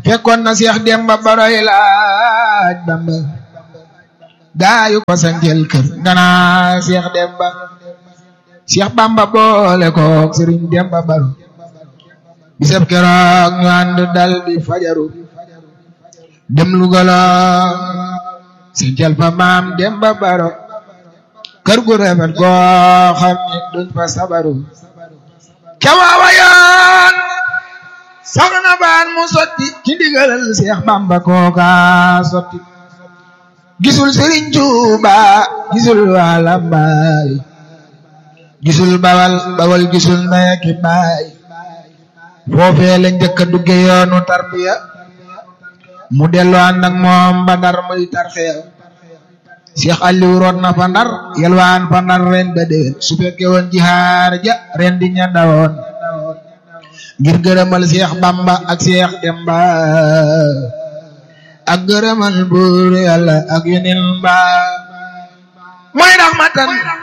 fekkoon na Seex Demba Baroy laaj Bamba gaayu ko sanjel kër ngana Seex Demba Seex Bamba boole kook Sëriñ Demba Baro bisab keroog ñu ànd dal di fajaru dem Lugala sanjel fa maam Demba Baro kër gu rafet goo xam ne duñ fa sabaru kewaawa yoon soxna baan mu sotti ci ndigalal Seex Bamba kooka sotti gisul Sëriñ Tuuba gisul waa Lambaay gisul bawal bawal gisul ndey ki baay foofee la njëkk a dugge yoonu tarbiya mu dellu ànd ak moom ba Ndar muy tarxiya Seex Aliou root na fa Ndar yelwaan fa Ndar ren ba déwén su fekke woon jihaar ja ren di ña dawoon ngir gërëmal Seex Bamba ak Seex Demba ak gërëmal buur Yàlla ak yeneen ba mooy raxmatan